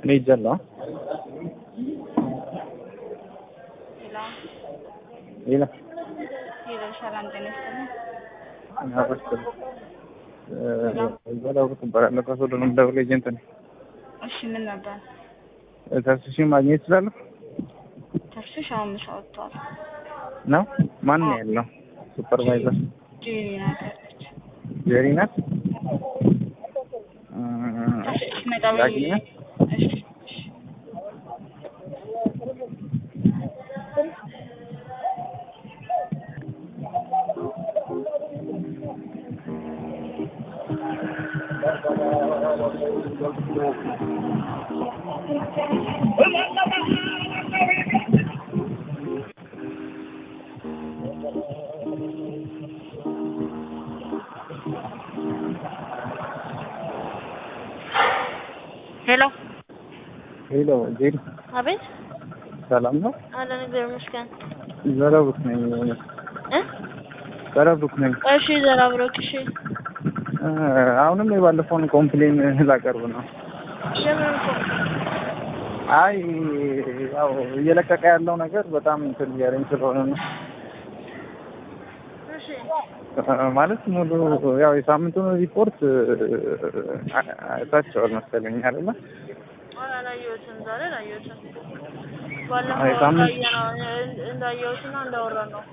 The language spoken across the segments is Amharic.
እኔ ሄጃለሁ። ሌላ ሌላ ሌላ ሰላም ጤና ይስጥልኝ። አበስተ ዘላው ትባላለህ። ከሶዶ ነው የምደውለው። ኤጀንት ነኝ። እሺ ምን ነበር? ተስፍሽን ማግኘት እችላለሁ ተስፍሽ አሁን ምሳ ወጥቷል። ነው? ማን ነው ያለው? ሱፐርቫይዘር ጄሪ ናት ያለች። ጄሪ ናት። ተስፍሽ ሲመጣ ወይ- ላግኛት? እሺ እሺ። ሄሎ ሄሎ ጄሪ፣ አቤት ሰላም ነው? አለን እግዚአብሔር ይመስገን ዘረቡክ ነኝ። እ ዘረቡክ ነኝ። እሺ ዘራ ብሮክ እሺ እ አሁንም የባለፈውን ኮምፕሌን ላቀርብ ነው። ለምን እኮ አይ ያው እየለቀቀ ያለው ነገር በጣም እንትን እያለኝ ስለሆነ ነው እሺ እ ማለት ሙሉ ያው የሳምንቱን ሪፖርት አይታቸዋል መሰለኝ አይደለ? ኧረ አላየሁትም ዛሬ አላየሁትም አይ ባለፈው ሳምንት- እንዳየነው እንዳየሁትና እንዳወራን ነው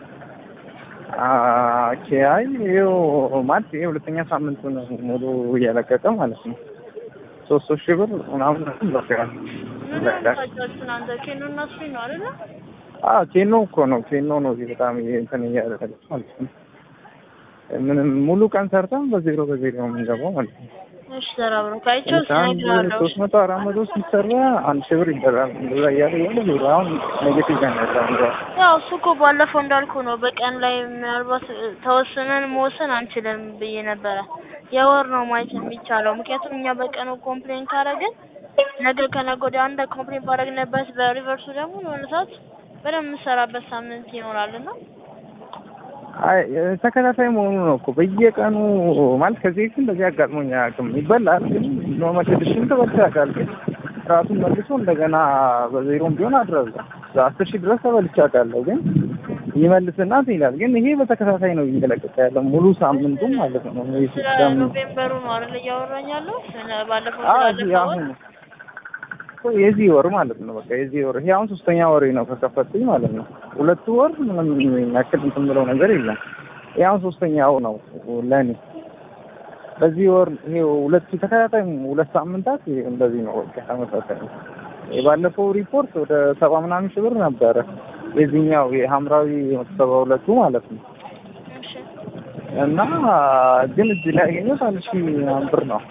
ኦኬ አይ ይኸው ማለት ይሄ ሁለተኛ ሳምንቱን ሙሉ እያለቀቀ ማለት ነው። ሶስት ሶስት ሺህ ብር ምናምን ይለቀቃል። ምን ታጫችሁ እናንተ ኬኖ እና ስፒን ነው አይደለ አዎ ኬኖ እኮ ነው ኬኖ ነው እዚህ በጣም እንትን እያለ ማለት ነው። ምንም ሙሉ ቀን ሰርተን በዜሮ በዜሮ ነው የምንገባው ማለት ነው። እሺ ዘራ ብሮክ አይቼው አንድ ስነግርሃለሁ ሶስት መቶ አራት መቶ ሲሰራ አንድ ሺህ ብር ይደራል። እንደዛ እያለ የሆነ ዜሮ አሁን ኔጌቲቭ ነው ያለው። ያው እሱ እኮ ባለፈው እንዳልኩ ነው። በቀን ላይ ምናልባት ተወስነን መወሰን አንችልም ብዬ ነበረ። የወር ነው ማየት የሚቻለው። ምክንያቱም እኛ በቀኑ ኮምፕሌን ካረግን ነገ ከነገ ወዲያ አንድ ኮምፕሌን ባረግንበት በሪቨርሱ ደግሞ የሆነ ሰዓት በደንብ የምሰራበት ሳምንት ይኖራልና አይ ተከታታይ መሆኑ ነው እኮ በየቀኑ ማለት ከዚህ በፊት እንደዚህ አጋጥሞኝ አያውቅም። ይበላል ግን ኖርማል ስድስት ተበልቶ ያውቃል። ግን ራሱን መልሶ እንደገና በዜሮም ቢሆን አድረዛ አስር ሺህ ድረስ ተበልቼ አውቃለሁ። ግን ይመልስና እንትን ይላል። ግን ይሄ በተከታታይ ነው እየለቀቀ ያለው ሙሉ ሳምንቱ ማለት ነው። ይህ ስለ ሲስተም ኖቬምበሩ ነው አይደል እያወራኝ ያለው ስለ ባለፈው አዎ ስላለፈው እዚህ አሁን እኮ የዚህ ወር ማለት ነው። በቃ የዚህ ወር ይሄ አሁን ሶስተኛ ወሬ ነው ከከፈትኩኝ ማለት ነው። ሁለቱ ወር ምንም ያክል እንትን ብለው ነገር የለም። ይሄ አሁን ሶስተኛው ነው ለኔ። በዚህ ወር ይሄ ሁለቱ ተከታታይ ሁለት ሳምንታት ይሄ እንደዚህ ነው። በቃ ተመሳሳይ ነው። የባለፈው ሪፖርት ወደ ሰባ ምናምን ሺህ ብር ነበረ። የዚህኛው የሐምራዊ ሰባ ሁለቱ ማለት ነው። እሺ እና ግን እዚህ ላይ ያገኘሁት አንድ ሺህ ምናምን ብር ነው።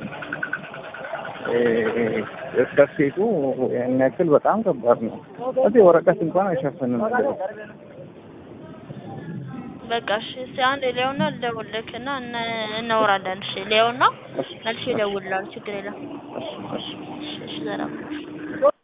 እስከሴቱ ያን ያክል በጣም ከባድ ነው። እዚህ ወረቀት እንኳን አይሸፍንም። በቃ እሺ እስኪ አንድ ሊያውና ልደውልልህ እና እነ- እናወራለን። እሺ ሊያውና መልሼ እደውልልሃለሁ። ችግር የለም። እሺ እሺ ዘራ ብሮክ